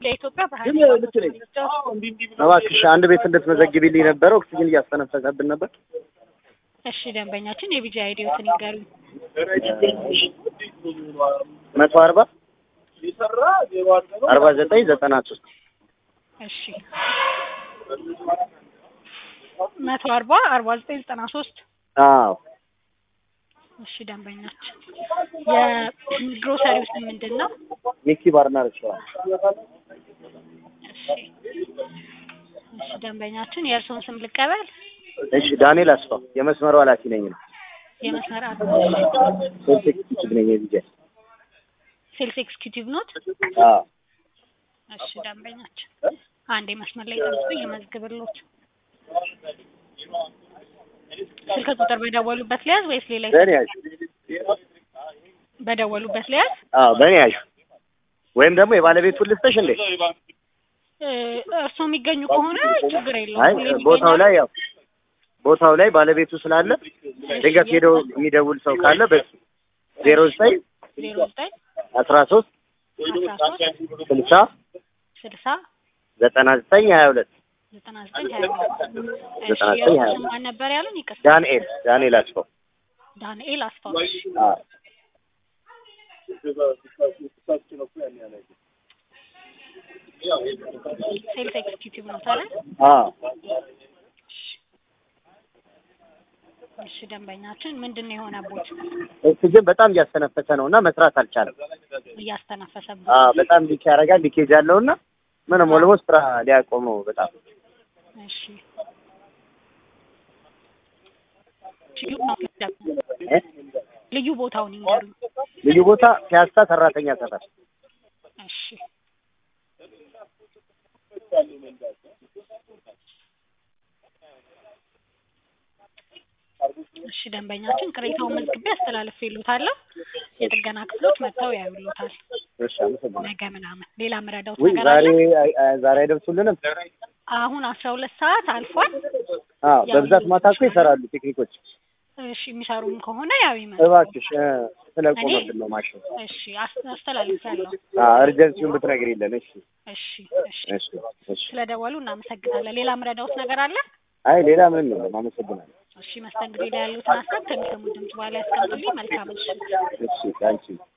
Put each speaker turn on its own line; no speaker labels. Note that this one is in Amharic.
ለኢትዮጵያ ባህል
ግን ልክ ነኝ። እባክሽ አንድ ቤት እንድትመዘግቢልኝ ነበረ። ኦክሲጅን እያስተነፈሰብን ነበር።
እሺ ደንበኛችን የቢጂ አይዲዎትን ይንገሩኝ።
መቶ አርባ አርባ ዘጠኝ ዘጠና ሶስት
እሺ መቶ አርባ አርባ ዘጠኝ ዘጠና ሶስት
አዎ
እሺ ደንበኛችን የግሮሰሪው ስም ምንድን ነው?
ሚኪ ባርና ሬስቶራንት
እሺ እሺ ደንበኛችን የእርስዎን ስም ልቀበል።
እሺ ዳንኤል አስፋው የመስመሩ ኃላፊ ነኝ ነው
የመስመር አቶ
ሶስት ኤክስኪዩቲቭ ነኝ የቢጃ
ሴልስ ኤክስኪዩቲቭ ኖት?
አዎ
እሺ ደንበኛችን አንዴ መስመር ላይ ጠብቁ ይመዝግብልዎት። ስልክ ቁጥር በደወሉበት ሊያዝ ወይስ ሌላ
በእኔ ያዥ
በደወሉበት ሊያዝ?
አዎ በእኔ ያዥ ወይም ደግሞ የባለቤቱን ልስጥሽ እንዴ
እ እርስዎ የሚገኙ ከሆነ ችግር የለውም።
አይ
ሁሌም
ቦታው
ይገኛሉ።
ላይ ያው ቦታው ላይ ባለቤቱ ስላለ ድንገት ሄደው የሚደውል ሰው ካለ በ ዜሮ ዘጠኝ
ዜሮ ዘጠኝ
አስራ ሶስት
አስራ ሶስት
ስልሳ
ስልሳ
ዘጠና ዘጠኝ ሀያ ሁለት
ዘጠና ዘጠኝ ሀያ ሁለት እሺ
ዘጠና ዘጠኝ ሀያ
የእርስዎ
ሁለት
ስም ማን ነበር ያሉን? ይቅርታ
ዳንኤል ዳንኤል አስፋው
ዳንኤል አስፋው።
አዎ
ሴልስ ኤክስኪዩቲቭ ነው ታዲያ?
አዎ
እሺ ደንበኛችን ምንድን ነው የሆነቦት?
ኦክሲጅን በጣም እያስተነፈሰ ነው እና መስራት አልቻለም።
እያስተነፈሰበት
አዎ በጣም ሊክ ያደርጋል ሊኬጅ አለው እና ምንም ኦልሞስት ስራ ሊያቆም ነው በጣም
እሺ ልዩ ቦታውን
እ?
ልዩ ቦታውን ይንገሩኝ።
ልዩ ቦታ ፒያሳ ሰራተኛ ሰፈር
እሺ እሺ ደንበኛችን ቅሬታውን መዝግቤ አስተላልፌልዎታለሁ። የጥገና ክፍሎች መጥተው ያዩልዎታል
እሺ አመሰግናለሁ
ነገ ምናምን። ሌላ ምረዳውት
ውይ
ነገር
ዛሬ
አለ?
አይ- አይ- ዛሬ አይደርሱልንም
አሁን አስራ ሁለት ሰዓት አልፏል።
አዎ በብዛት ማታ እኮ ይሰራሉ ቴክኒኮች
እሺ የሚሰሩም ከሆነ ያው ይመጡ።
እባክሽ እ፣ ስለቆመብን ነው ማሽን
እሺ አስ- አስተላልፌያለሁ።
እርጀንሲውን ብትነግሪልን እሺ
እሺ እሺ
እሺ እሺ
ስለደወሉ እናመሰግናለን። ሌላ ምረዳውት ነገር አለ?
አይ ሌላ ምንም የለም አመሰግናለሁ
እሺ መስተንግዶ ላይ ያሉትን ሀሳብ ከሚሰሙ ድምጽ በኋላ ያስቀምጡልኝ። መልካም ምሽት።
እሺ ታንኪ